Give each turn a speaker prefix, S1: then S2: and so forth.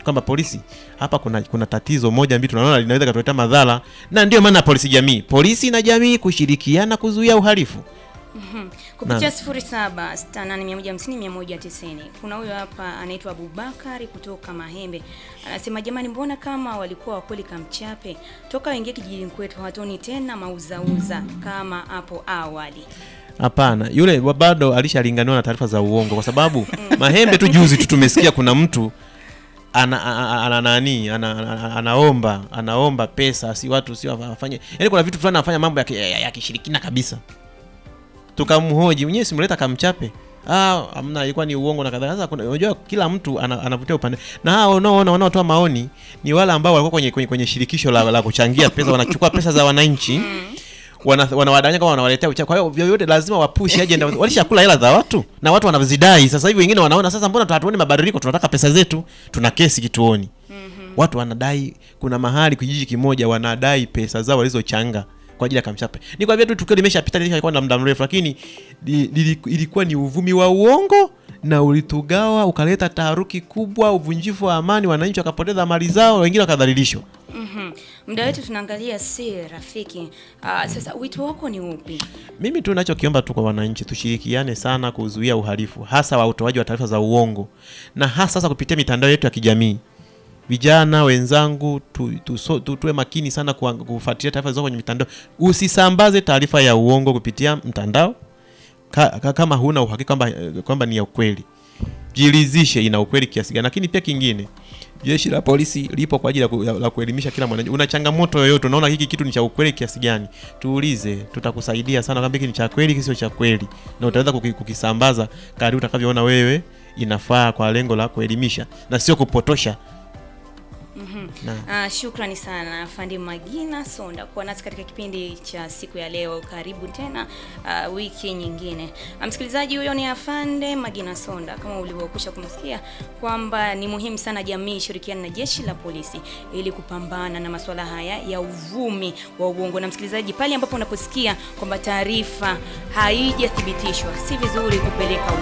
S1: kwamba polisi hapa kuna kuna tatizo moja mbili tunaona linaweza katuletea madhara, na ndio maana polisi jamii, polisi na jamii kushirikiana kuzuia uhalifu.
S2: kupitia 0768150190 kuna huyo hapa anaitwa Abubakari kutoka Mahembe anasema, jamani, mbona kama walikuwa wakweli kamchape toka waingia kijijini kwetu hawatoni tena mauzauza kama hapo awali.
S1: Hapana, yule wa- bado alishalinganiwa na taarifa za uongo, kwa sababu Mahembe tu juzi tu tumesikia kuna mtu ana, ana, ana nani ana, ana, anaomba anaomba pesa, si watu si wafanye, yaani kuna vitu fulani anafanya mambo ya, ki- ya, ya kishirikina kabisa. Tukamhoji mwenyewe, simleta kamchape Ah, amna, ilikuwa ni uongo na kadhalika. Sasa kuna unajua kila mtu ana, anavutia upande. Na hao unaoona wanaotoa maoni ni wale ambao walikuwa kwenye, kwenye, kwenye shirikisho la, la kuchangia pesa, wanachukua pesa za wananchi wana- wanawadanganya kama wanawaletea uchawi. Kwa hiyo vyovyote lazima wapushi agenda, walishakula hela za watu na watu wanazidai. Sasa hivi wengine wanaona sasa, mbona hatuoni mabadiliko? Tunataka pesa zetu, tuna kesi kituoni. Watu wanadai, kuna mahali kijiji kimoja wanadai pesa zao walizochanga kwa ajili ya kamchape. Ni kwa tu tukio limeshapita, lishakuwa na muda mrefu, lakini li, li, ilikuwa ni uvumi wa uongo na ulitugawa ukaleta taharuki kubwa, uvunjifu wa amani, wananchi wakapoteza mali zao, wengine wakadhalilishwa.
S2: Mhm. Muda wetu tunaangalia si rafiki. Ah, sasa wito wako ni upi?
S1: Mimi tu nachokiomba tu kwa wananchi tushirikiane sana kuzuia uhalifu, hasa wa utoaji wa taarifa za uongo, na hasa sasa kupitia mitandao yetu ya kijamii. Vijana wenzangu tu, tu, so, tu, tuwe makini sana kuang- kufuatilia taarifa zilizo kwenye mitandao. Usisambaze taarifa ya uongo kupitia mtandao ka, ka, kama huna uhakika kwamba kwamba ni ya ukweli. Jiridhishe ina ukweli kiasi gani. Lakini pia kingine, jeshi la polisi lipo kwa ajili ya ku- ya- la kuelimisha kila mwananchi. Una changamoto yoyote, unaona hiki kitu ni cha ukweli kiasi gani, tuulize, tutakusaidia sana kwamba hiki ni cha kweli, hiki sio cha kweli, na utaweza kuki- kukisambaza kadri utakavyoona wewe inafaa kwa lengo la kuelimisha na sio kupotosha. Na-
S2: Ah, shukrani sana Fandi Magina Sonda kuwa nasi katika kipindi cha siku ya leo. Karibu tena ah, wiki nyingine. Ah, msikilizaji, huyo ni Afande Magina Sonda, kama ulivyokwisha kumsikia kwamba ni muhimu sana jamii ishirikiane na jeshi la polisi ili kupambana na masuala haya ya uvumi wa uongo. Na msikilizaji, pale ambapo unaposikia kwamba taarifa haijathibitishwa, si vizuri kupeleka